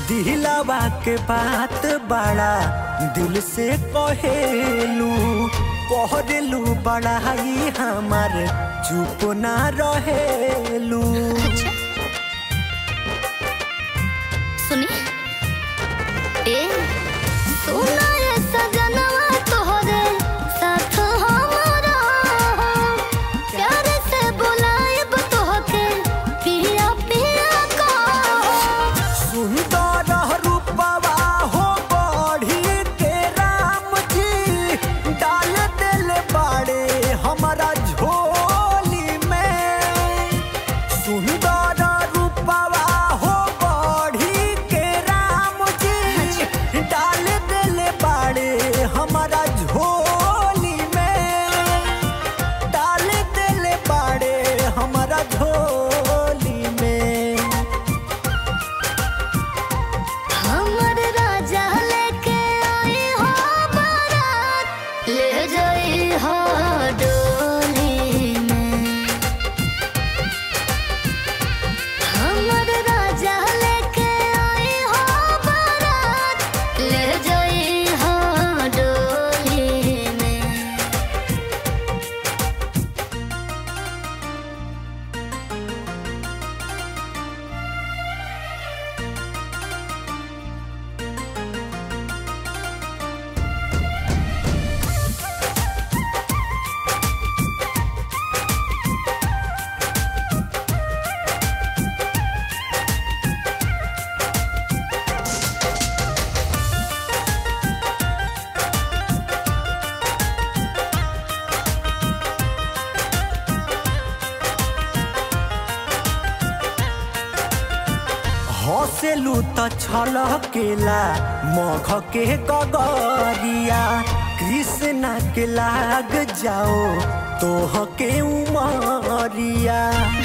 दिलावा के बात बड़ा दिल से कहेलू कह दिलू बड़ाई हमार चुप ना रहेलू अच्छा सुनी ए सुना ये सजनवा तोहरे साथ हमारा प्यार से बुलाएब तोहके पिया पिया का सुंदर रूपवा हो बढ़ी के राम जी डाल दिल बाड़े हमारा झोली में सुंदर रूपवा हो बढ़ी के राम जी डाल दिल बाड़े हमारा झोली में डाल दिल बाड़े हमारा झोली में हमर राजा लेके आई हो बारात ले जाई हो डोली में हमर राजा लेके आई हो बारात ले जाई हो डोली में हंसेलू त छलकेला मघ के गगरिया कृष्णा के लाग जाओ तोह के उमरिया